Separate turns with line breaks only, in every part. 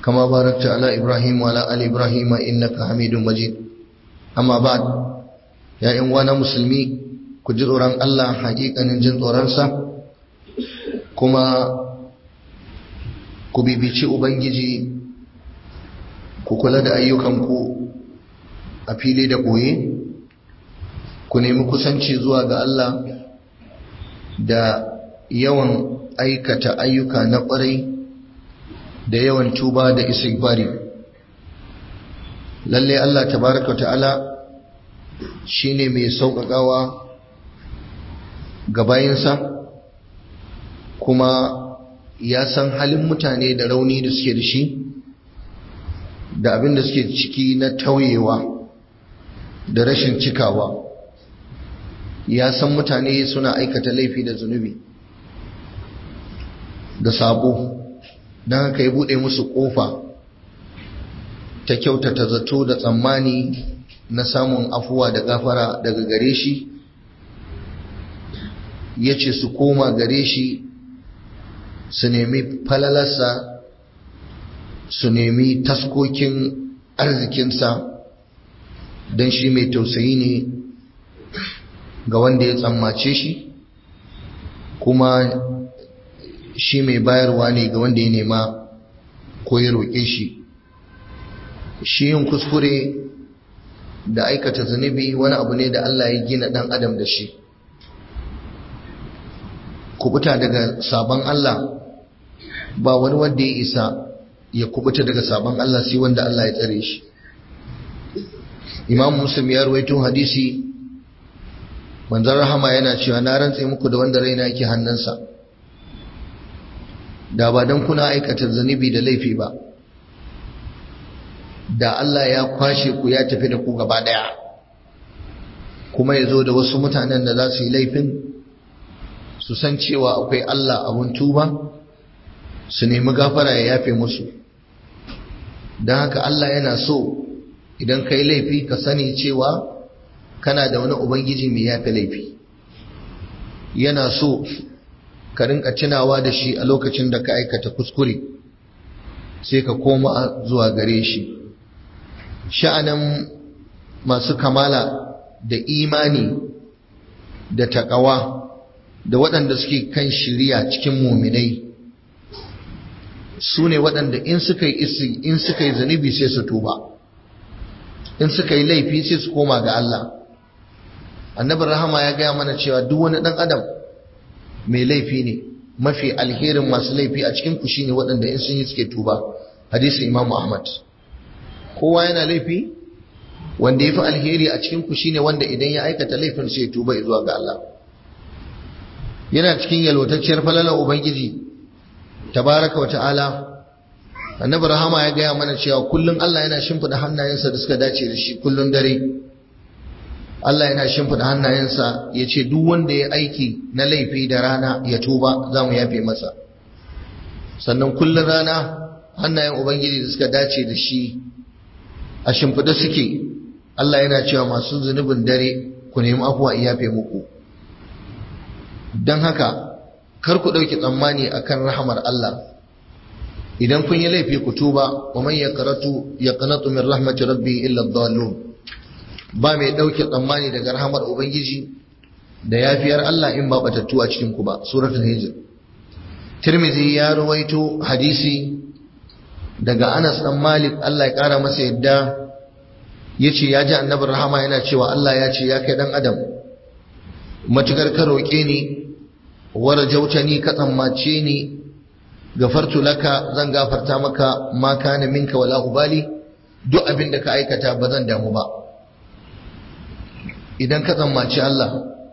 كما باركت على إبراهيم وعلى آل إبراهيم إنك حميد مجيد أما بعد يا إخوانا مسلمي كجروران الله حقيقة نجن تورانسا كما كبيبيشي أبنجي كوكولا دا أيوكمكو أفيلي دا قوي ku nemi kusanci zuwa ga Allah da yawan aikata ayyuka na ƙwarai da yawan tuba da istighfari lalle Allah tabaraka ta'ala shine mai sauƙaƙawa ga bayinsa kuma ya san halin mutane da rauni da suke da shi da abin da suke ciki na tauyewa da rashin cikawa ya san mutane suna aikata laifi da zunubi da sabo don haka ya buɗe musu ƙofa ta kyautata zato da tsammani na samun afuwa da gafara daga gare shi ya ce su koma gare shi su nemi falalarsa su nemi taskokin arzikinsa don shi mai tausayi ne ga wanda ya tsammace shi kuma shi mai bayarwa ne ga wanda ya nema ko ya roƙe shi shi yin kuskure da aikata zunubi wani abu ne da Allah ya gina ɗan adam da shi kubuta daga sabon Allah ba wani wanda ya isa ya kubuta daga sabon Allah sai wanda Allah ya tsare shi imam muslim ya ruwaito hadisi manzon rahama yana cewa na rantse muku da wanda raina yake hannunsa da ba don kuna aikata zunubi da laifi ba da Allah ya kwashe ku ya tafi da ku gaba daya kuma ya zo da wasu mutanen da za su yi laifin su san cewa akwai Allah abun tuba su nemi gafara ya yafe musu don haka Allah yana so idan ka yi laifi ka sani cewa kana da wani ubangiji mai yafe laifi yana so ka rinka tunawa da shi a lokacin da ka aikata kuskure sai ka koma zuwa gare shi sha'anin masu kamala da imani da takawa da waɗanda suke kan shiriya cikin muminai su ne waɗanda in suka yi in suka yi zunubi sai su tuba in suka yi laifi sai su koma ga Allah annabin rahama ya gaya mana cewa duk wani ɗan adam mai laifi ne mafi alherin masu laifi a cikin ku shine waɗanda in sun yi suke tuba hadisin Imam Ahmad kowa yana laifi wanda yafi alheri a cikin ku shine wanda idan ya aikata laifin sai tuba zuwa ga Allah yana cikin yalwatacciyar falalar ubangiji tabaraka wa ta'ala annabi rahama ya gaya mana cewa kullun Allah yana shimfida hannayensa da suka dace da shi kullun dare Allah yana shimfida hannayensa ya ce duk wanda ya aiki na laifi da rana ya tuba za mu yafe masa sannan kullun rana hannayen ubangiji da suka dace da shi a shimfida suke Allah yana cewa masu zunubin dare ku nemi afuwa in yafe muku don haka kar ku ɗauki tsammani akan rahamar Allah idan kun yi laifi ku tuba wa man yaqratu yaqnatu min rahmati rabbi illa ad-dallun ba mai dauke tsammani daga rahamar ubangiji da yafiyar Allah in ba batattu a cikin ku ba suratul hijr tirmidhi ya ruwaito hadisi daga Anas dan Malik Allah ya kara masa yadda yace ya ji annabi rahama yana cewa Allah ya ce ya kai dan adam matukar ka roke ni warjautani ka tsammace ni gafartu laka zan gafarta maka ma kana minka wala ubali duk abin da ka aikata ba zan damu ba idan ka tsammaci Allah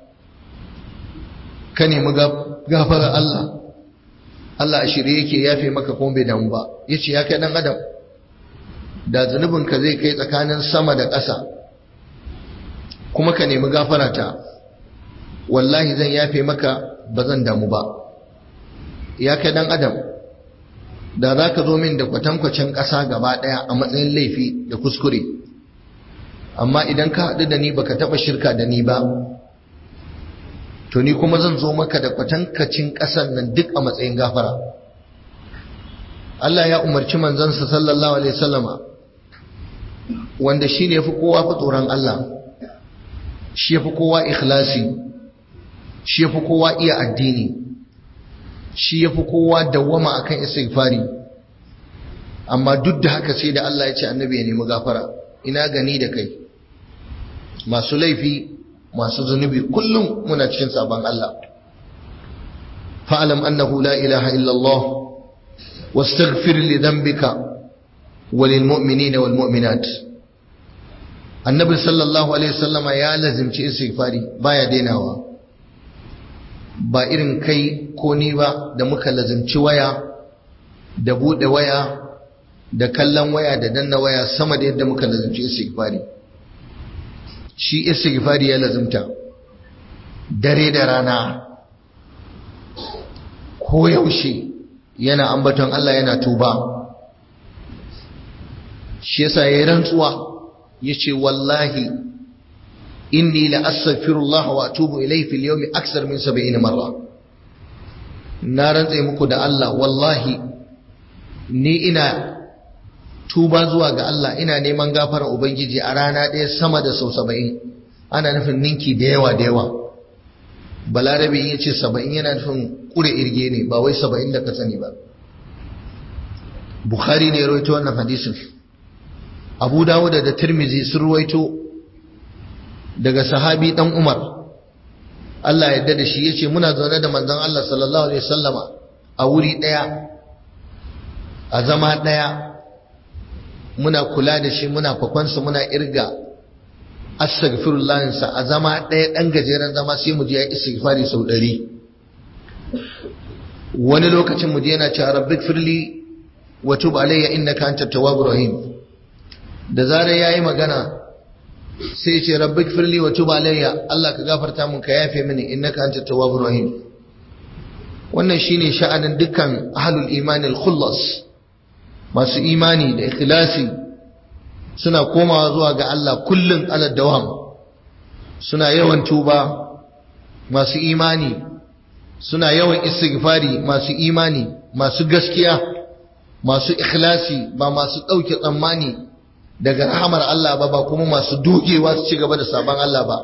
ka nemi gafara Allah Allah a shirye yake yafe maka kuma bai damu ba yace ya kai dan adam da zunubin ka zai kai tsakanin sama da ƙasa kuma ka nemi gafara ta wallahi zan yafe maka ba zan damu ba ya kai dan adam da za ka zo min da kwatankwacin ƙasa gaba ɗaya a matsayin laifi da kuskure amma idan ka haɗu da ni baka taɓa shirka da ni ba to ni kuma zan zo maka da kwatankacin ƙasan nan duk a matsayin gafara Allah ya umarci manzansa sallallahu alaihi wasallama wanda shi ne fi kowa fi tsoron Allah shi fi kowa ikhlasi shi fi kowa iya addini shi fi kowa dawwama akan istighfari amma duk da haka sai da Allah ya ce annabi ya nemi gafara ina gani da kai masu laifi masu zunubi kullum muna cikin sabon Allah fa'alam annahu la ilaha illallah wastaghfir li dhanbika walil mu'minina wal mu'minat annabi sallallahu alaihi wasallama ya lazimci istighfari baya dainawa ba irin kai ko ni ba da muka lazimci waya da bude waya da kallon waya da danna waya sama da yadda muka lazimci istighfari shi istighfari ya lazimta dare da rana ko yaushe yana ambaton Allah yana tuba shi yasa yayin rantsuwa yace wallahi inni la astaghfirullah wa atubu ilayhi fil yawmi aksar min 70 marra na rantse muku da Allah wallahi ni ina tuba zuwa ga Allah ina neman gafara ubangiji a rana ɗaya sama da sau 70 ana nufin ninki da yawa da yawa balarabe ya ce 70 yana nufin kure irge ne ba wai 70 da ka sani ba bukhari ne ya rawaito wannan hadisin abu dawud da tirmizi sun ruwaito daga sahabi dan umar Allah yadda da shi yace muna zaune da manzon Allah sallallahu alaihi wasallama a wuri daya a zama daya muna kula da shi muna fakwansa muna irga astaghfirullah sa a zama daya dan gajeren zama sai mu je ya istighfari sau 100 wani lokacin mu je yana cewa rabbik firli wa tub alayya innaka antat tawwabur rahim da zarar ya yi magana sai ce rabbi firli wa tuba alayya Allah ka gafarta mun ka yafe mini innaka antat tawwabur rahim wannan shine sha'anin dukkan ahlul imani al-khullas masu imani da ikhlasi suna komawa zuwa ga Allah kullun ala dawam suna yawan tuba masu imani suna yawan istighfari masu imani masu gaskiya masu ikhlasi ba masu ɗauke tsammani daga rahamar Allah ba ba kuma masu dogewa su ci gaba da sabon Allah ba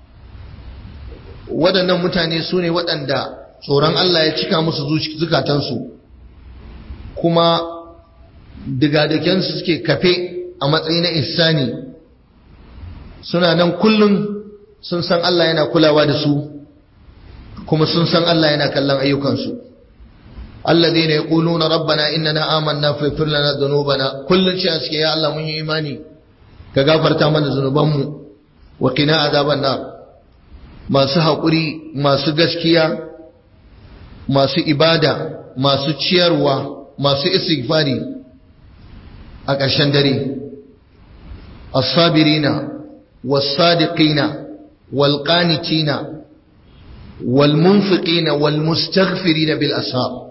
waɗannan mutane su ne waɗanda tsoron Allah ya cika musu zukatansu kuma digadakensu suke kafe a matsayi na ihsani suna nan kullum sun san Allah yana kulawa da su kuma sun san Allah yana kallon ayyukansu الذين يقولون ربنا إننا آمنا فاغفر لنا ذنوبنا كل شيء أسكي يا الله من إيماني كغفر تامن ذنوبهم وقنا عذاب النار ما سحقري ما سغسكيا ما سو إبادة ما سو ciyarwa masu istighfari a ƙarshen dare as-sabirina was-sadiqina wal-qanitina wal-munfiqina wal-mustaghfirina bil ashab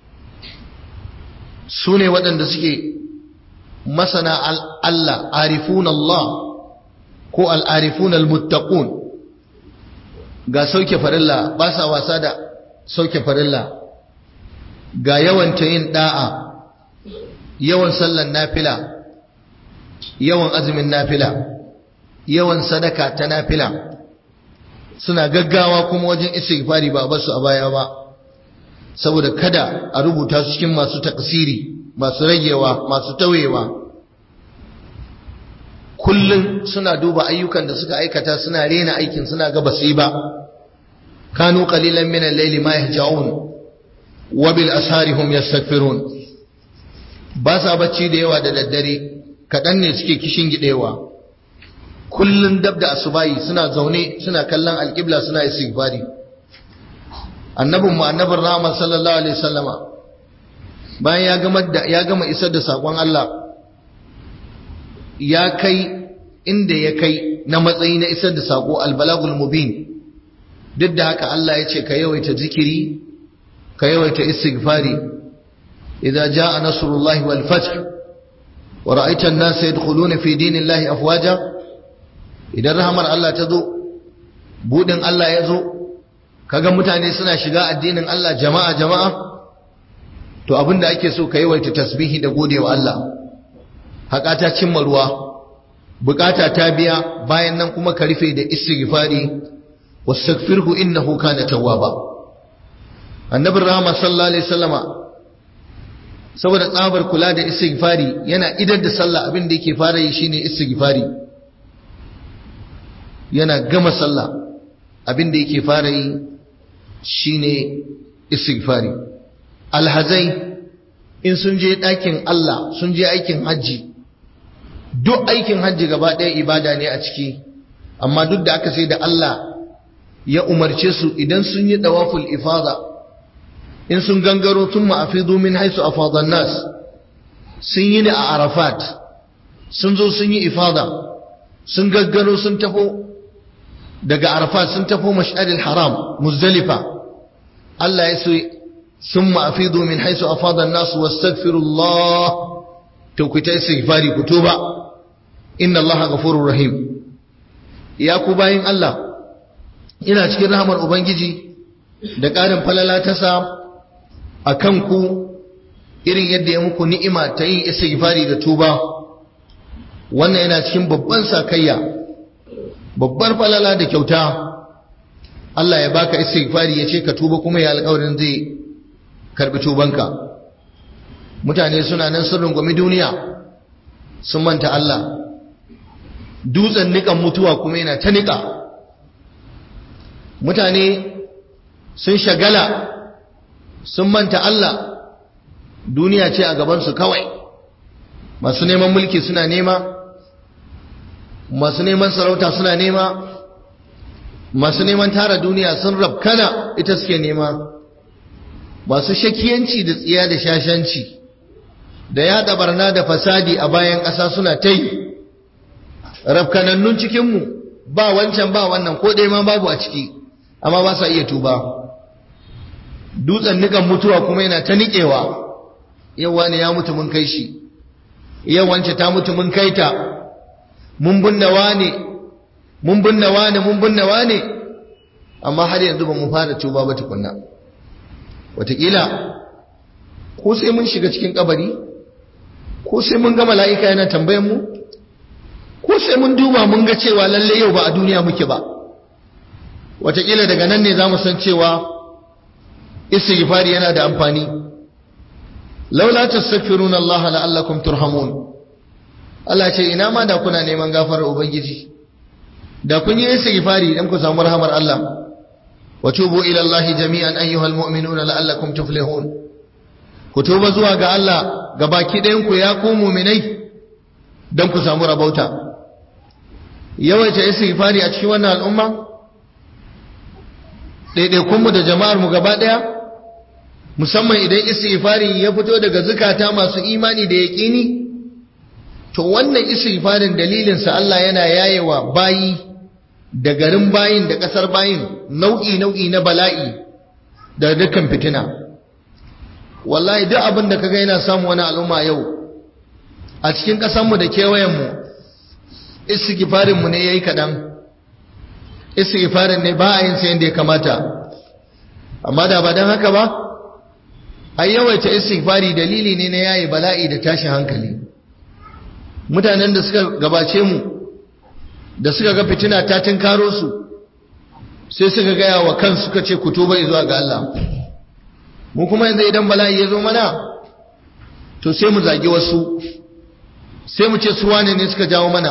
su ne waɗanda suke masana Allah arifun Allah ko al'arifun al-muttaqun ga sauke farilla ba sa wasa da sauke farilla ga yawan ta yin da'a yawan sallan nafila yawan azumin nafila yawan sadaka ta nafila suna gaggawa kuma wajen istighfari ba basu a baya ba saboda kada a rubuta su cikin masu taksiri masu ragewa masu tawewa kullum suna duba ayyukan da suka aikata suna rena aikin suna ga basu yi ba kanu qalilan min al-layli ma yahja'un wa bil ashari hum yastaghfirun ba sa bacci da yawa da daddare kadan ne suke kishin gidewa kullun dab da asubahi suna zaune suna kallon alqibla suna istighfari annabin mu annabin rahama sallallahu alaihi wasallama bayan ya gama da ya gama isar da sakon Allah ya kai inda ya kai na matsayi na isar da sako albalagul mubin duk da haka Allah ya ce ka yawaita zikiri ka yawaita istighfari idza jaa nasrullahi wal fath wa ra'aita an-nasa yadkhuluna fi dinillahi afwaja idan rahmar Allah ta zo budin Allah ya zo kaga mutane suna shiga addinin Allah jama'a jama'a to abinda ake so ka yawaita tasbihi da gode wa Allah haƙa ta cimma ruwa bukata ta biya bayan nan kuma ka rufe da istighfari wastaghfirhu innahu kana tawwaba annabi rahama sallallahu alaihi wasallama saboda tsabar kula da istighfari yana idar da sallah abin da yake fara yi shine istighfari yana gama sallah abin da yake fara yi shine istighfari alhazai in sun je ɗakin Allah sun je aikin hajji duk aikin hajji gaba ɗaya ibada ne a ciki amma duk da aka sai da Allah ya umarce su idan sun yi dawaful ifada in sun gangaro tun ma'afidu min haisu afadan nas sun yi ne a arafat sun zo sun yi ifada sun gaggaro sun tafo daga arafat sun tafo mash'aril haram muzdalifa Allah ya so sun ma'afidu min haisu afadan nas wastaghfirullah to ku ta istighfari ku tuba inna Allah ghafurur rahim ya ku bayin Allah ina cikin rahmar ubangiji da ƙarin falala ta sa a kanku irin yadda ya muku ni'ima ta yin istighfari da tuba wannan yana cikin babban sakayya babbar falala da kyauta Allah ya baka istighfari ya ce ka tuba kuma ya alƙawarin zai karbi tubanka mutane suna nan sun rungumi duniya sun manta Allah dutsen nikan mutuwa kuma yana ta nika mutane sun shagala sun manta Allah duniya ce a gabansu kawai masu neman mulki suna nema masu neman sarauta suna nema masu neman tara duniya sun rabkana ita suke nema masu shakiyanci da tsiya da shashanci da yada barna da fasadi a bayan ƙasa suna ta yi rabkanannun cikinmu ba wancan ba wannan ko ɗaya ma babu a ciki amma ba sa iya tuba dutsen nikan mutuwa kuma yana ta niƙewa yau wani ya mutu mun kai shi yau wance ta mutu mun kai ta mun binne wane mun binne wane mun binne wane amma har yanzu ba mu fara tuba ba tukunna wataƙila ko sai mun shiga cikin kabari ko sai mun ga mala'ika yana tambayan mu ko sai mun duba mun ga cewa lalle yau ba a duniya muke ba wataƙila daga nan ne za mu san cewa istighfari yana da amfani laula tastaghfiruna Allah la'allakum turhamun Allah ce ina ma da kuna neman gafarar ubangiji da kun yi istighfari dan ku samu rahmar Allah wa tubu ila Allah jami'an ayyuhal mu'minuna la'allakum tuflihun ku tuba zuwa ga Allah gabaki ɗayan ku ya ku mu'minai dan ku samu rabauta yawaita istighfari a cikin wannan al'umma ɗaiɗaikunmu da jama'armu gaba ɗaya musamman idan istighfari ya fito daga zukata masu imani da yaƙini to wannan istighfarin dalilinsa Allah yana yayewa bayi da garin bayin da ƙasar bayin nau'i nau'i na bala'i da dukkan fitina wallahi duk abin da kaga yana samu wani al'umma yau a cikin ƙasarmu da kewayenmu istighfarinmu ne yayi kaɗan istighfarin ne ba a yin sa yadda ya kamata amma da ba don haka ba ai yawaita istighfari dalili ne na yayi bala'i da tashin hankali mutanen da suka gabace mu da suka ga fitina ta tinkaro su sai suka gaya wa kan suka ce ku tuba zuwa ga Allah mu kuma yanzu idan bala'i ya zo mana to sai mu zagi wasu sai mu ce su wane ne suka jawo mana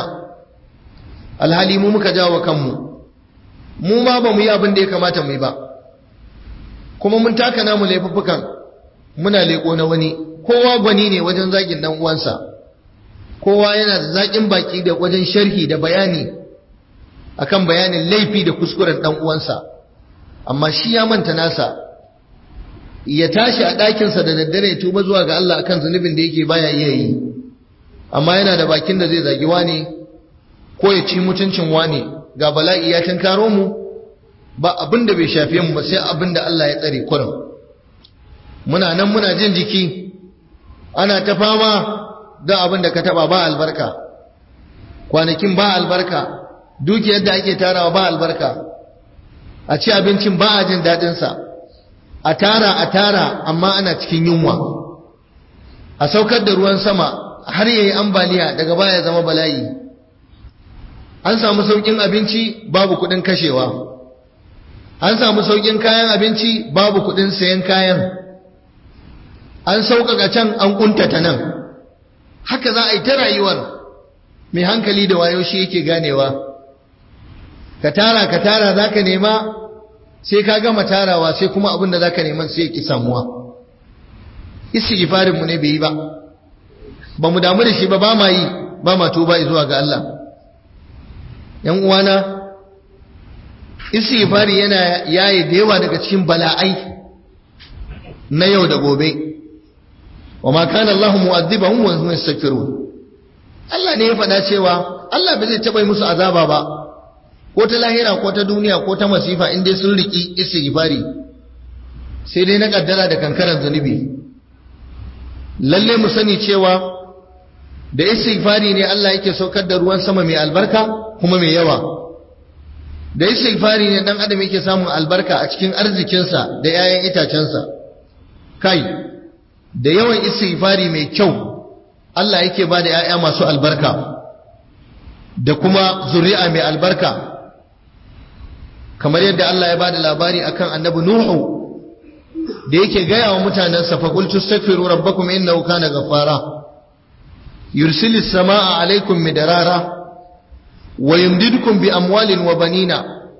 alhali mu muka jawo kanmu mu ma ba mu yi abin da ya kamata mu yi ba kuma mun taka namu laifuffukan muna leƙo na wani kowa gwani ne wajen zagin dan uwansa kowa yana da zaƙin baki da wajen sharhi da bayani akan bayanin laifi da kuskuren dan uwansa amma shi ya manta nasa ya tashi a ɗakinsa da daddare ya tuba zuwa ga Allah akan zunubin da yake baya iya yi amma yana da bakin da zai zagi wane ko ya ci mutuncin wane ga bala'i ya tankaro mu ba abin da bai shafe mu ba sai abin da Allah ya tsare kurum muna nan muna jin jiki ana ta fama don abin da ka taba ba albarka kwanakin ba albarka dukiyar da ake tarawa ba albarka a ci abincin ba a jin daɗinsa a tara a tara amma ana cikin yunwa a saukar da ruwan sama har yayi ambaliya daga baya zama bala'i an samu saukin abinci babu kudin kashewa an samu saukin kayan abinci babu kudin sayan kayan an sauƙaƙa can an ƙuntata nan haka za a yi ta rayuwar mai hankali da wayo shi yake ganewa ka tara ka tara za ka nema sai ka gama tarawa sai kuma abin da za ka neman sai ya ƙi samuwa istighfarinmu ne bai yi ba ba mu damu da shi ba ba ma yi ba ma tuba zuwa ga Allah ‘yan uwana istighfari yana yaye da yawa daga cikin bala'ai na yau da gobe wa ma kana Allahu mu'adhibahum wa hum yastaghfirun Allah ne ya faɗa cewa Allah bai zai taɓa musu azaba ba ko ta lahira ko ta duniya ko ta masifa in dai sun riki istighfari sai dai na kaddara da kankaran zunubi lalle mu sani cewa da istighfari ne Allah yake saukar da ruwan sama mai albarka kuma mai yawa da istighfari ne dan adam yake samun albarka a cikin arzikinsa da 'ya'yan itacensa kai da yawan istighfari mai kyau Allah yake ba da 'ya'ya masu albarka da kuma zuri'a mai albarka kamar yadda Allah ya ba da labari akan annabi Nuhu da yake gaya wa mutanensa faƙultu staghfiru rabbakum innahu kana ghaffara yursilis samaa alaikum midarara wa yumdidukum bi amwalin wa banina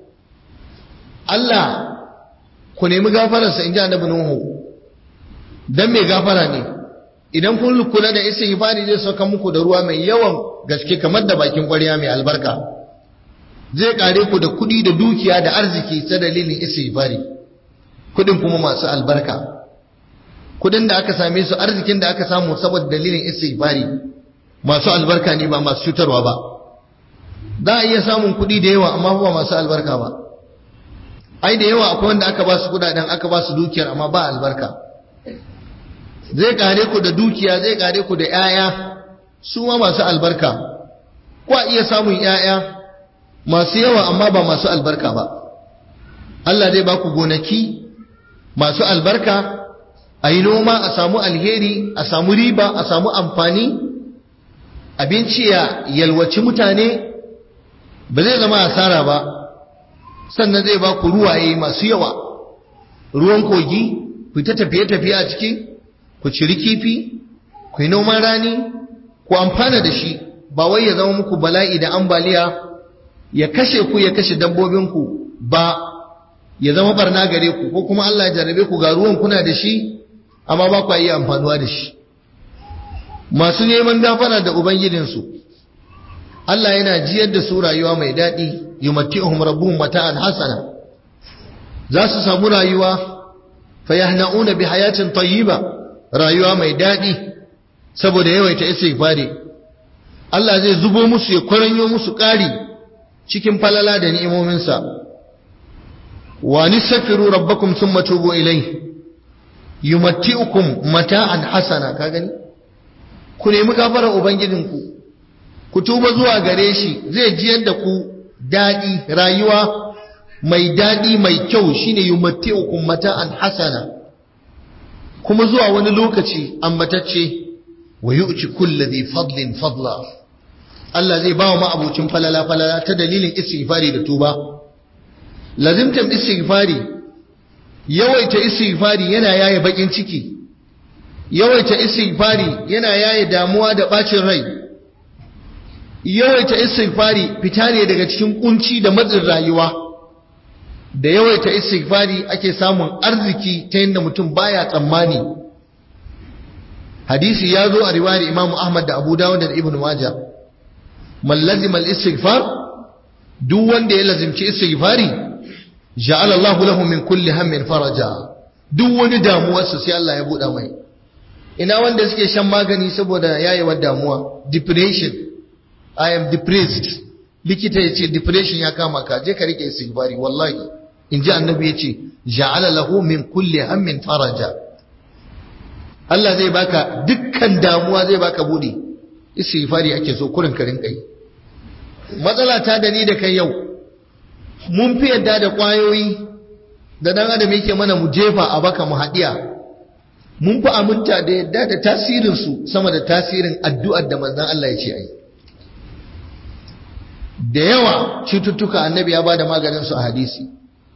Allah ku nemi gafararsa inji annabi Nuhu dan mai gafara ne idan kun kula da istighfari zai sauka muku da ruwa mai yawan gaske kamar da bakin ƙwarya mai albarka zai kare ku da kuɗi da dukiya da arziki ta dalilin istighfari kuɗin kuma masu albarka kuɗin da aka same su arzikin da aka samu saboda dalilin istighfari masu albarka ne ba masu cutarwa ba za a iya samun kuɗi da yawa amma ba masu albarka ba ai da yawa akwai wanda aka ba su kuɗaɗen aka ba su dukiyar amma ba albarka zai kare ku da dukiya zai kare ku da 'ya'ya su ma masu albarka ko a iya samun 'ya'ya masu yawa amma ba masu albarka ba Allah zai ba ku gonaki masu albarka a yi noma a samu alheri a samu riba a samu amfani abinci ya yalwaci mutane ba zai zama asara ba sannan zai ba ku ruwaye masu yawa ruwan kogi ku ta tafiye-tafiye a ciki ku ciri kifi ku yi noman rani ku amfana da shi ba wai ya zama muku bala'i da ambaliya ya kashe ku ya kashe dabbobinku ba ya zama barna gare ku ko kuma Allah ya jarrabe ku ga ruwan kuna da shi amma ba ku iya amfanuwa da shi masu neman gafara da ubangijinsu Allah yana jiyar da su rayuwa mai daɗi yumatti'uhum rabbuhum mata'an hasana za su samu rayuwa fayahna'una bi hayatin tayyiba rayuwa mai daɗi saboda yawaita istighfari Allah zai zubo musu ya kwaranyo musu ƙari cikin falala da ni'imominsa wa nisafiru rabbakum thumma tubu ilayhi yumatti'ukum mata'an hasana ka gani ku nemi gafarar ubangijinku ku tuba zuwa gare shi zai jiyar da ku daɗi rayuwa mai daɗi mai kyau shine yumatti'ukum mata'an hasana kuma zuwa wani lokaci ambatacce wa yu'ti kulli dhi fadlin fadla Allah zai ba wa ma'abucin falala falala ta dalilin istighfari da tuba lazimtan istighfari yawaita istighfari yana yaye bakin ciki yawaita istighfari yana yaye damuwa da bacin rai yawaita istighfari fita ne daga cikin kunci da matsin rayuwa da yawaita istighfari ake samun arziki ta yadda mutum baya tsammani hadisi ya zo a riwayar Imam Ahmad da Abu Dawud da Ibn Majah man lazima al-istighfar duk wanda ya lazimci istighfari ja'ala Allahu lahu min kulli hammin faraja duk wani damuwarsa sai Allah ya buɗa mai ina wanda suke shan magani saboda yayewar damuwa depression i am depressed likita ya ce depression ya kama ka je ka rike istighfari wallahi in ji annabi ya ce ja'ala lahu min kulli hammin faraja Allah zai baka dukkan damuwa zai baka buɗe istighfari ake so kurin ka rinka yi matsala ta da ni da kai yau mun fi yadda da ƙwayoyi da ɗan adam yake mana mu jefa a baka mu haɗiya mun fi aminta da yadda da tasirinsu sama da tasirin addu'ar da manzan Allah ya ce a yi da yawa cututtuka annabi ya ba da maganinsu a hadisi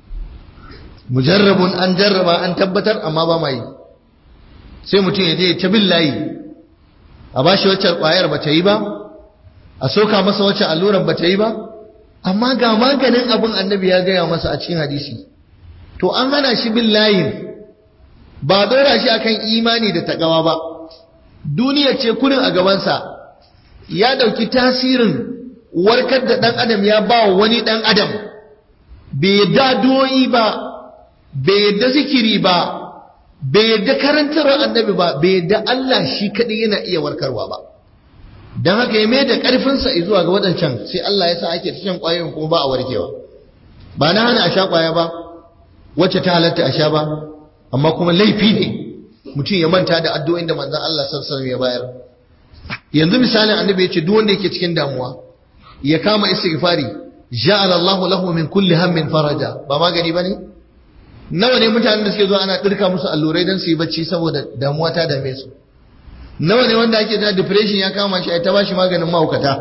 mujarrabun an jarraba an tabbatar amma ba ma yi sai mutum ya je ta bin layi a ba shi wacce ƙwayar ba ta yi ba a soka masa wacce allurar ba ta yi ba amma ga maganin abin annabi ya gaya masa a cikin hadisi to an hana shi bin layin ba dora shi akan imani da takawa ba duniya ce kurin a gabansa ya dauki tasirin warkar da dan adam ya ba wa wani dan adam bai yadda doyi ba bai yadda zikiri ba bai yadda karantarwar annabi ba bai yadda Allah shi kadai yana iya warkarwa ba don haka ya mai da ƙarfinsa zuwa ga waɗancan sai Allah ya sa ake ta shan ƙwayoyin kuma ba a warkewa ba na hana a sha ƙwaya ba wacce ta halatta a sha ba amma kuma laifi ne mutum ya manta da addu'o'in da manzon Allah sallallahu ya bayar yanzu misalin annabi ya ce duk wanda yake cikin damuwa ya kama istighfari ja'ala Allahu lahu min kulli hammin faraja ba magani bane nawa ne mutanen da suke zuwa ana dirka musu allurai don su yi bacci saboda damuwa ta dame su nawa ne wanda ake da depression ya kama shi ai ta bashi maganin mahaukata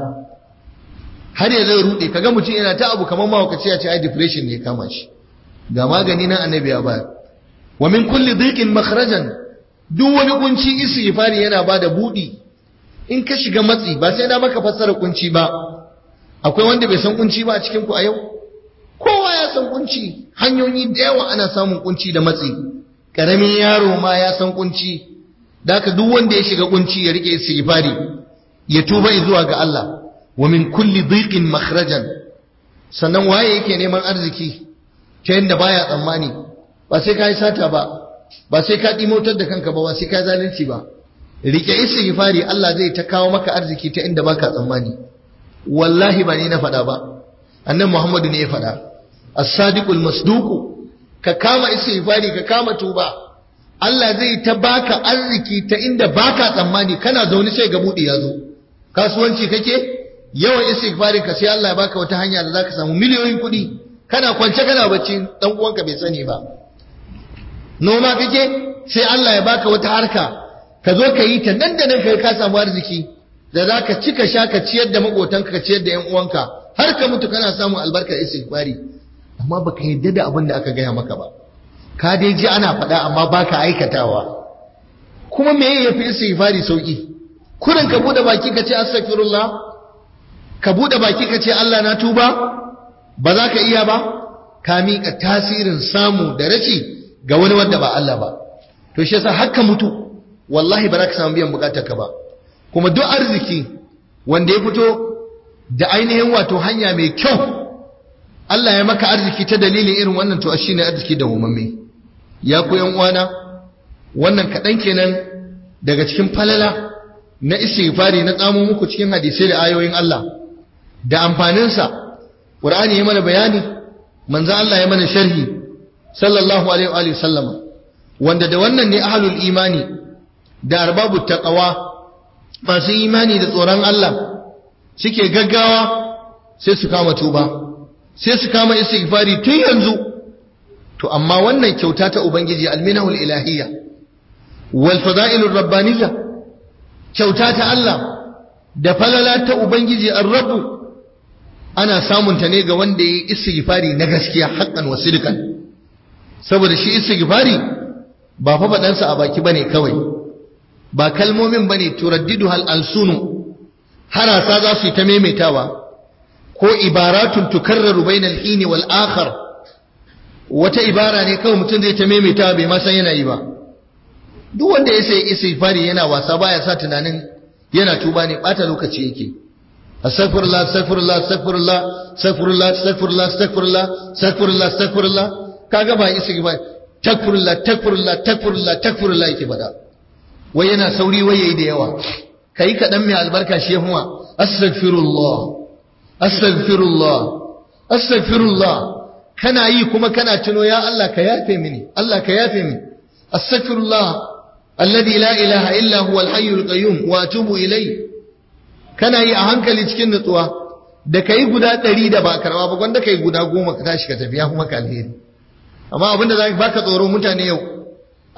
har ya zai rude kaga mutum yana ta abu kamar mahaukaci ya ce ai depression ne ya kama shi ga magani nan annabi ya bayar wa min kulli dhiqin makhrajan duk wani kunci istighfari yana bada budi in ka shiga matsi ba sai na maka fassara kunci ba akwai wanda bai san kunci ba a cikin ku a yau kowa ya san kunci hanyoyi da yawa ana samun kunci da matsi karamin yaro ma ya san kunci Daka duk wanda ya shiga kunci ya rike istighfari ya tuba zuwa ga Allah wa min kulli dhiqin makhrajan sannan waye yake neman arziki ta yanda baya tsammani ba sai kai sata ba ba sai ka dimotar da kanka ba ba sai ka zalunci ba rike istighfari Allah zai ta kawo maka arziki ta inda baka tsammani wallahi ba ni na faɗa ba annabi Muhammadu ne ya faɗa as-sadiqul masduqu ka kama istighfari ka kama tuba Allah zai ta baka arziki ta inda baka tsammani kana zaune sai ga budi ya zo kasuwanci kake yawan istighfarin ka sai Allah ya baka wata hanya da zaka samu miliyoyin kuɗi kana kwance kana bacci dan uwanka bai sani ba noma kake sai Allah ya baka wata harka ka zo ka yi ta nan da nan kai ka samu arziki da zaka ci ka sha ka ciyar da makotanka ka ciyar da yan uwanka har ka mutu kana samun albarkar istighfari amma baka yarda da abin da aka gaya maka ba ka dai ji ana faɗa amma baka aikatawa kuma me ya fi istighfari sauki kurin ka bude baki ka ce astaghfirullah ka bude baki ka ce Allah na tuba ba za ka iya ba ka miƙa tasirin samu da rashi ga wani wanda ba Allah ba to shi yasa haka mutu wallahi ba za ka samu biyan bukatar ka ba kuma duk arziki wanda ya fito da ainihin wato hanya mai kyau Allah ya maka arziki ta dalilin irin wannan to shine arziki da umamme ya ku yan uwana wannan kaɗan kenan daga cikin falala na istighfari na tsamo muku cikin hadisai da ayoyin Allah da amfaninsa Qur'ani ya mana bayani manzo Allah ya mana sharhi sallallahu alaihi wa sallama wanda da wannan ne ahlul imani da arbabut taqwa masu imani da tsoron Allah suke gaggawa sai su kama tuba sai su kama istighfari tun yanzu to amma wannan kyauta ta ubangiji alminahul ilahiyya wal fada'ilur rabbaniyya kyauta ta Allah da falala ta ubangiji ar-rabb ana samun ta ne ga wanda yayi istighfari na gaskiya haqqan wa sidqan saboda shi istighfari ba fa fadansa a baki bane kawai ba kalmomin bane turaddidu hal alsunu harasa za su yi ta maimaitawa ko ibaratun tukarraru bainal hini wal akhar wata ibara ne kawai mutum zai ta maimaitawa bai ma san yana yi ba duk wanda ya sai istighfari yana wasa baya sa tunanin yana tuba ne bata lokaci yake astaghfirullah astaghfirullah astaghfirullah astaghfirullah astaghfirullah astaghfirullah astaghfirullah astaghfirullah kaga ba istighfar takfirullah takfirullah takfirullah takfirullah yake bada wai yana sauri wai yayi da yawa kai kadan mai albarka shi yahuwa astaghfirullah astaghfirullah astaghfirullah kana yi kuma kana tuno ya Allah ka yafe mini Allah ka yafe mini astaghfirullah alladhi la ilaha illa huwa al-hayyul qayyum wa atubu ilayhi kana yi a hankali cikin nutsuwa da kai guda ɗari da ba karba ba gwanda kai guda goma ka tashi ka tafi ya kuma ka alheri amma abinda za baka tsoro mutane yau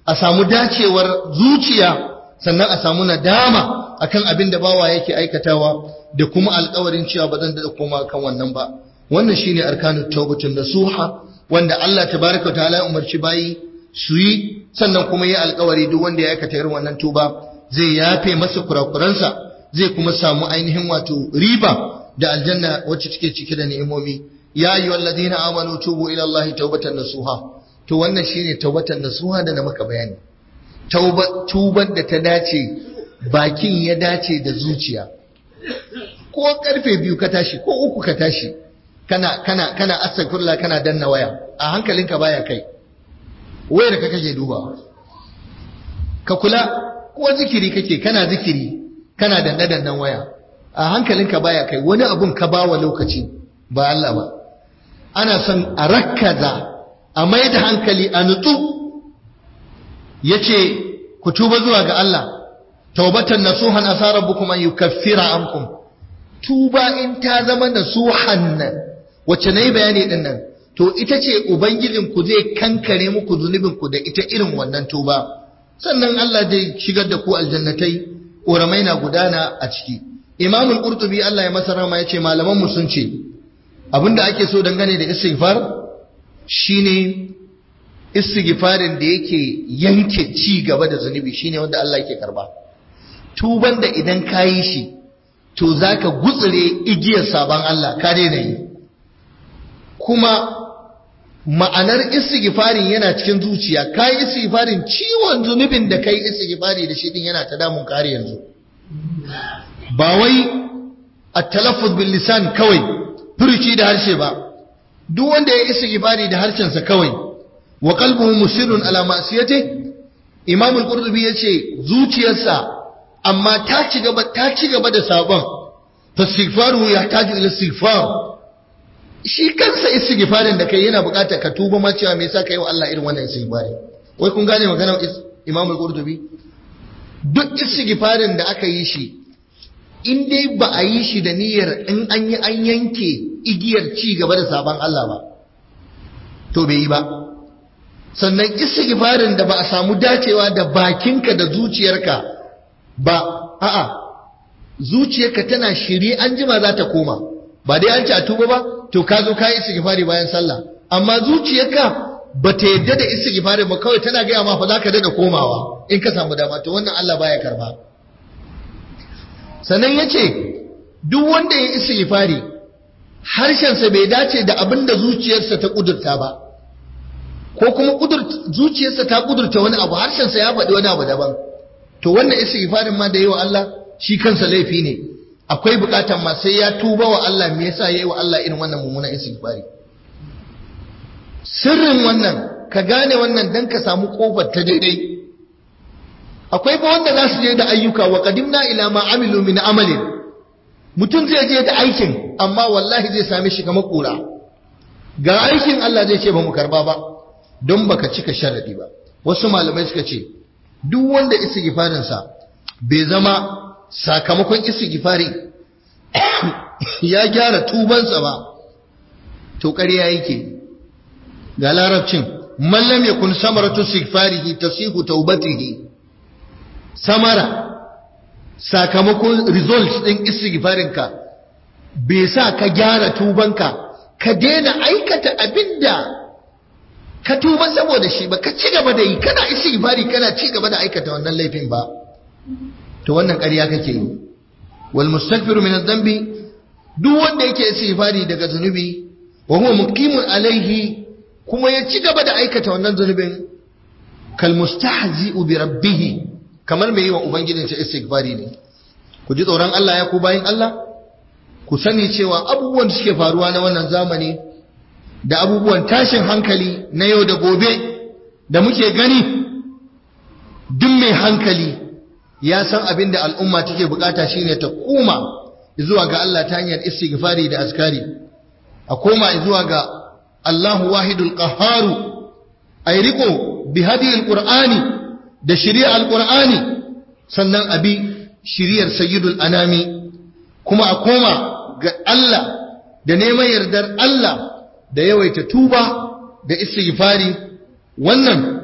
a samu dacewar zuciya sannan a samu nadama akan abin da bawa yake aikatawa da kuma alƙawarin cewa ba zan da koma kan wannan ba wannan shine arkanut tawbatun nasuha wanda Allah tabaraka wa ta'ala ya umarci bayi su yi sannan kuma yi alƙawari duk wanda ya aikata irin wannan tuba zai yafe masa kurakuransa zai kuma samu ainihin wato riba da aljanna wacce take cike da ni'imomi ya ayyuhal ladina amanu tubu ila Allah tawbatan nasuha to wannan shine tawbatan nasuha da na maka bayani tauba tuban da ta dace bakin ya dace da zuciya ko karfe biyu ka tashi ko uku ka tashi kana kana kana astaghfirullah kana danna waya a hankalinka baya kai wayar ka kake dubawa ka kula ko zikiri kake kana zikiri kana danna dannan waya a hankalinka baya kai wani abun ka bawa lokaci ba Allah ba ana son a rakkaza a mai da hankali a nutsu yace ku tuba zuwa ga Allah taubatan nasuhan asa rabbukum an yukaffira ankum tuba in ta zama nasuhan nan wacce nayi bayani din nan to ita ce ubangijin ku zai kankare muku zunubin ku da ita irin wannan tuba sannan Allah zai shigar da ku aljannatai ƙoramai na gudana a ciki imamul qurtubi Allah ya masa rama yace malaman mu sun ce abinda ake so dangane da istighfar shine istighfarin da yake yanke ci gaba da zunubi shine wanda Allah yake karba tuban da idan kayi shi to zaka gutsire igiyar saban Allah ka daina yi kuma ma'anar istighfarin yana cikin zuciya kai istighfarin ciwon zunubin da kai istighfari da shi din yana ta damun kare yanzu ba wai at-talaffuz bil lisan kawai furuci da harshe ba duk wanda ya istighfari da harshensa kawai wa qalbuhu musirrun ala ma'siyati imam al-qurtubi yace zuciyarsa amma ta ci gaba ta ci gaba da sabon fastighfaru yahtaju ila istighfar shi kansa istighfarin da kai yana bukatar ka tuba ma cewa me yasa kai wa Allah irin wannan istighfari wai kun gane maganar imam al-qurtubi duk istighfarin da aka yi shi in dai ba a yi shi da niyyar in an yi an yanke igiyar ci gaba da sabon Allah ba to bai yi ba sannan istighfarin da ba a samu dacewa da bakinka da zuciyarka ba a'a zuciyarka tana shiri an jima za ta koma ba dai an ci a tuba ba to ka zo ka yi istighfari bayan sallah amma zuciyarka ba ta yadda da istighfari ba kawai tana gaya ma fa za ka dada komawa in ka samu dama to wannan Allah baya karba sannan ya ce duk wanda ya istighfari harshensa bai dace da abin da zuciyarsa ta kudurta ba ko kuma zuciyarsa ta kudurta wani abu harshensa ya faɗi wani abu daban to wannan istighfarin ma da yi wa Allah shi kansa laifi ne akwai bukatan ma sai ya tuba wa Allah me yasa yayi wa Allah irin wannan mummunan istighfari sirrin wannan ka gane wannan dan ka samu kofar ta daidai akwai ba wanda za su je da ayyuka wa qadimna ila ma amilu min amalin mutum zai je da aikin amma wallahi zai same shi kamar kura ga aikin Allah zai ce ba mu karba ba don baka cika sharadi ba wasu malamai suka ce duk wanda istighfarin sa bai zama sakamakon istighfari ya gyara tubansa ba to ƙarya yake ga larabcin man lam yakun samaratu istighfarihi tasihu taubatihi samara sakamakon result din istighfarinka bai sa ka gyara tubanka ka daina aikata abinda ka tuba saboda shi ba ka ci gaba da yi kana istighfari kana ci gaba da aikata wannan laifin ba to wannan ƙarya kake yi wal mustaghfiru min adh-dhanbi duk wanda yake istighfari daga zunubi wa huwa muqimun alaihi kuma ya ci gaba da aikata wannan zunubin kal mustahzi'u bi rabbih kamar mai yi wa ubangijinsa istighfari ne ku ji tsoron Allah ya ku bayin Allah ku sani cewa abubuwan da suke faruwa na wannan zamani da abubuwan tashin hankali na yau da gobe da muke gani duk mai hankali ya san abin da al'umma take bukata shine ta koma zuwa ga Allah ta hanyar istighfari da askari a koma zuwa ga Allahu wahidul qahharu ay riko bi hadiyil qur'ani da shari'ar alqur'ani sannan abi shari'ar sayyidul anami kuma a koma ga Allah da neman yardar Allah da yawaita tuba da istighfari wannan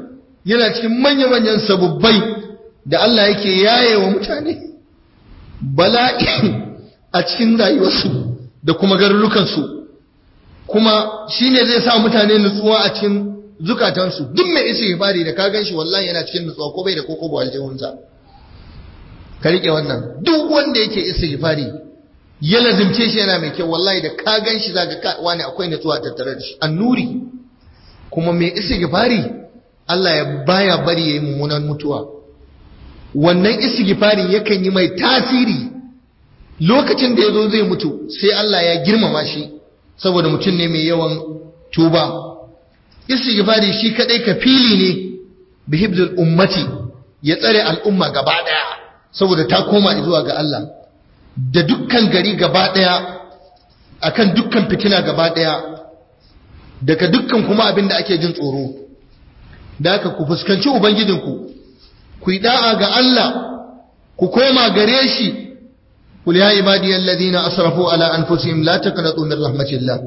yana cikin manya-manyan sabubbai da Allah yake yaye wa mutane bala'i a cikin rayuwarsu da kuma garurukansu kuma shine zai sa mutane nutsuwa a cikin zukatansu duk mai isi fari da ka gan shi wallahi yana cikin nutsuwa ko bai da koko ba aljihunsa ka rike wannan duk wanda yake isi fari ya lazimce shi yana mai kyau wallahi da ka gan shi zaka ka wani akwai nutsuwa tattare da shi annuri kuma mai isi fari Allah ya baya bari yayi mummunan mutuwa wannan istighfari yakan yi mai tasiri lokacin da yazo zai mutu sai Allah ya girmama shi saboda mutum ne mai yawan tuba istighfari shi kadai kafili ne bihibzul ummati ya tsare al'umma gaba daya saboda ta koma zuwa ga Allah da dukkan gari gaba daya akan dukkan fitina gaba daya daga dukkan kuma abin da ake jin tsoro da haka ku fuskanci ubangijinku ku yi da'a ga Allah ku koma gare shi قل يا عبادي الذين أسرفوا على أنفسهم لا تقنطوا من رحمة الله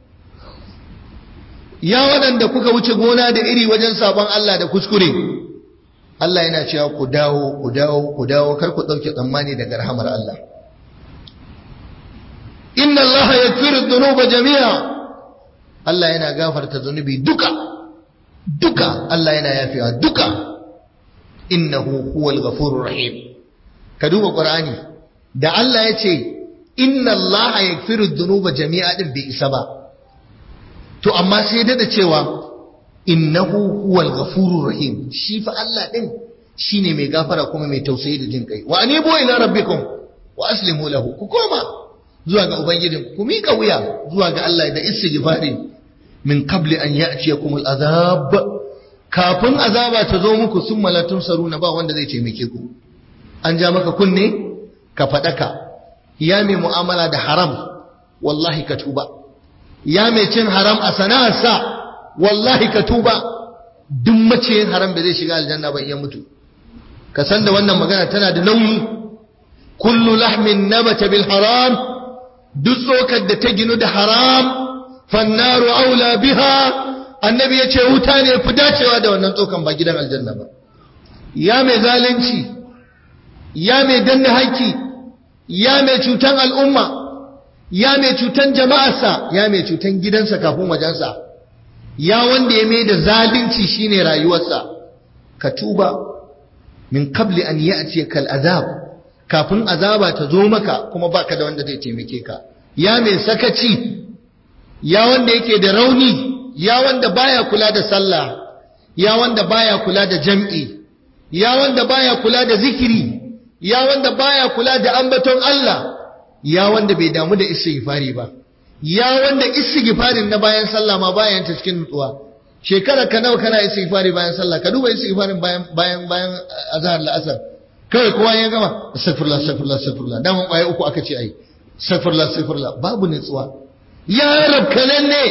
ya waɗanda kuka wuce gona da iri wajen sabon Allah da kuskure Allah yana cewa ku dawo ku dawo ku dawo kar ku ɗauke tsammani daga rahamar Allah inna Allah yaghfiru dhunuba jami'a Allah yana gafarta zunubi duka duka Allah yana yafewa duka innahu huwal ghafurur rahim ka duba Qur'ani da Allah ya ce inna Allah yaghfiru dhunuba jami'a din bai isa ba to amma sai dada cewa innahu huwal ghafurur rahim shi fa Allah din shine mai gafara kuma mai tausayi da jin kai wa anibu ila rabbikum wa aslimu lahu ku koma zuwa ga ubangijin ku mika wuya zuwa ga Allah da istighfari min qabli an ya'tiyakum al'azab kafin azaba ta zo muku summa la tunsaruna ba wanda zai taimake ku an ja maka kunne ka fadaka ya mai mu'amala da haram wallahi ka tuba ya mai cin haram a sana'arsa wallahi ka tuba duk maciyin haram da zai shiga aljanna ba iya mutu ka san da wannan magana tana da nauyi kullu lahmin nabata bil haram duk tsokar da ta ginu da haram fannaru aula biha annabi ya ce wuta ne fi dacewa da wannan tsokan ba gidan aljanna ba ya mai zalunci ya mai danna haƙƙi ya mai cutan al'umma ya mai cutan jama'arsa ya mai cutan gidansa kafin wajensa ya wanda ya mai da zalunci shine rayuwarsa ka tuba min qabli an ya'ti kal azab kafin azaba ta zo maka kuma baka da wanda zai taimake ka ya mai sakaci ya wanda yake da rauni ya wanda baya kula da sallah ya wanda baya kula da jam'i ya wanda baya kula da zikiri ya wanda baya kula da ambaton Allah ya wanda bai damu da istighfari ba ya wanda istighfarin na bayan sallah ma bayan ta cikin nutsuwa shekara ka nawa kana istighfari bayan sallah ka duba istighfarin bayan bayan bayan azhar la'asar kawai kowa ya gama astaghfirullah astaghfirullah astaghfirullah daman kwaye uku aka ce ai astaghfirullah astaghfirullah babu nutsuwa ya rabkanan ne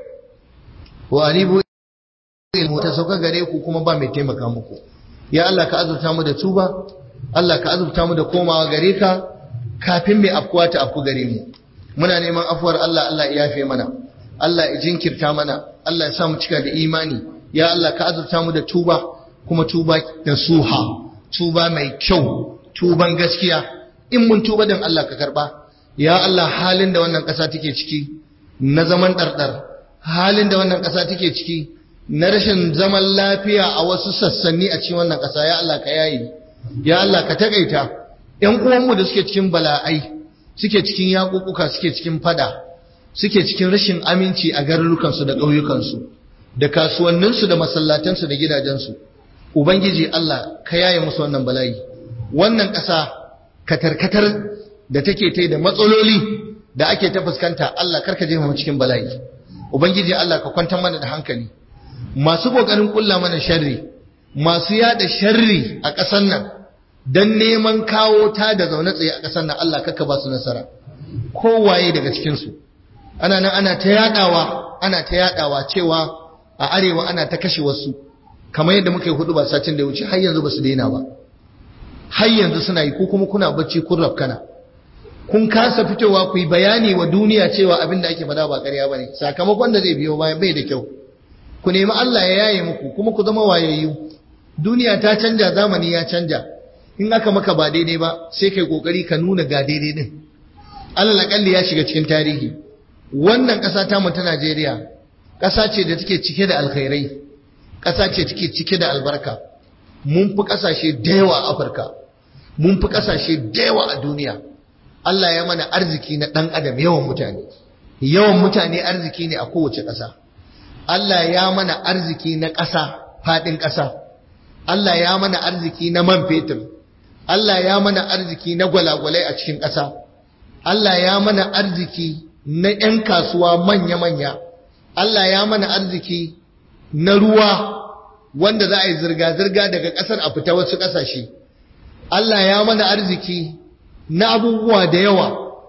wa anibu ilmu ta sauka gare ku kuma ba mai taimaka muku ya Allah ka azurta mu da tuba Allah ka azurta mu da komawa gare ka kafin mai afkuwa ta afku gare mu muna neman afuwar Allah Allah ya yafe mana Allah ya jinkirta mana Allah ya sa mu cika da imani ya Allah ka azurta mu da tuba kuma tuba da suha tuba mai kyau tuban gaskiya in mun tuba dan Allah ka karba ya Allah halin da wannan ƙasa take ciki na zaman ɗarɗar halin da wannan ƙasa take ciki na rashin zaman lafiya a wasu sassanni a cikin wannan ƙasa ya Allah ka yayi ya Allah ka takaita ƴan uwanmu da suke cikin bala'ai suke cikin yaƙuƙuka suke cikin fada suke cikin rashin aminci a garurukansu da ƙauyukansu da kasuwanninsu da masallatansu da gidajensu ubangiji Allah ka yaye musu wannan bala'i wannan ƙasa katarkatar da take ta da matsaloli da ake ta fuskanta Allah karka jefa mu cikin bala'i ubangiji Allah ka kwantar mana da hankali masu kokarin kulla mana sharri masu yada sharri a ƙasar nan dan neman kawo ta da zaune tsaye a ƙasar nan Allah kaka ba su nasara kowaye daga cikin su ana nan ana ta yadawa ana ta yadawa cewa a arewa ana ta kashe wasu kamar yadda muka yi hudu ba satin da ya wuce har yanzu ba su daina ba har yanzu suna yi ko kuma kuna bacci kun rafkana kun kasa fitowa ku yi bayani wa duniya cewa abin da ake faɗa ba ƙarya ba ne sakamakon da zai biyo bayan bai da kyau ku nemi Allah ya yaye muku kuma ku zama wayayyu duniya ta canja zamani ya canja in aka maka ba daidai ba sai kai kokari ka nuna ga daidai din alal akalli ya shiga cikin tarihi wannan ƙasa ta mu ta Najeriya ƙasa ce da take cike da alkhairai ƙasa ce take cike da albarka mun fi ƙasashe da yawa a Afirka mun fi ƙasashe da yawa a duniya Allah ya mana arziki na ɗan adam yawan mutane yawan mutane arziki ne a kowace ƙasa Allah ya mana arziki na ƙasa faɗin ƙasa Allah ya mana arziki na man fetur Allah ya mana arziki na gwalagwalai a cikin ƙasa Allah ya mana arziki na 'yan kasuwa manya-manya Allah ya mana arziki na ruwa wanda za a yi zirga-zirga daga ƙasar a fita wasu ƙasashe Allah ya mana arziki na abubuwa da yawa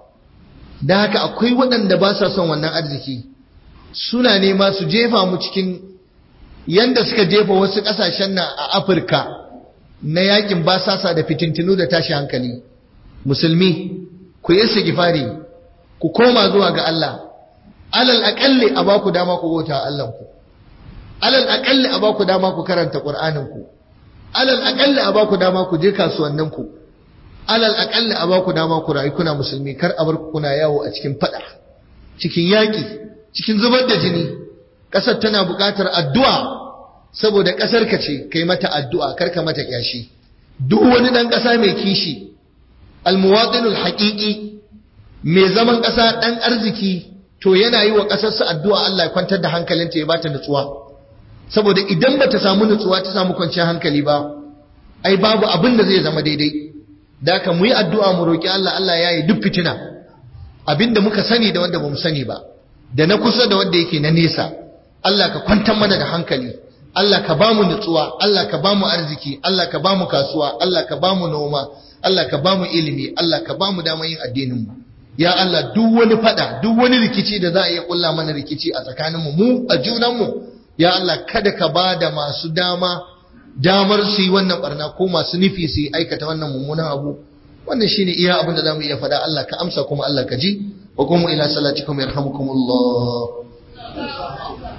da haka akwai waɗanda ba sa son wannan arziki suna nema su jefa mu cikin yanda suka jefa wasu ƙasashen nan a Afirka na yakin basasa da fitintinu da tashi hankali musulmi ku yi sigifari ku koma zuwa ga Allah alal aƙalli a ba ku dama ku bauta Allah ku alal aƙalli a ba ku dama ku karanta Qur'anin ku alal aƙalli a ba ku dama ku je kasuwannin ku alal aƙalli a ba ku dama ku rayu kuna musulmi kar a bar ku kuna yawo a cikin fada cikin yaƙi cikin zubar da jini ƙasar tana buƙatar addu'a saboda ƙasar ka ce kai mata addu'a kar ka mata kyashi duk wani ɗan ƙasa mai kishi almuwaɗinul haƙiƙi mai zaman ƙasa ɗan arziki to yana yi wa ƙasarsa addu'a Allah ya kwantar da hankalinta ya bata nutsuwa saboda idan bata samu nutsuwa ta samu kwanciyar hankali ba ai babu abin da zai zama daidai da ka mu yi addu'a mu roƙi Allah Allah ya yi duk fitina abinda muka sani da wanda bamu sani ba da na kusa da wanda yake na nesa Allah ka kwantar mana da hankali Allah ka ba mu nutsuwa Allah ka ba mu arziki Allah ka ba mu kasuwa Allah ka ba mu noma Allah ka ba mu ilimi Allah ka ba mu damar yin addinin mu ya Allah duk wani fada duk wani rikici da za a iya kulla mana rikici a tsakanin mu mu a junan mu ya Allah kada ka ba da masu dama damar su yi wannan barna ko masu nufi su yi aikata wannan mummunan abu wannan shine iya abin da zamu iya faɗa Allah ka amsa kuma Allah ka ji wa kuma ila salatikum yarhamukumullah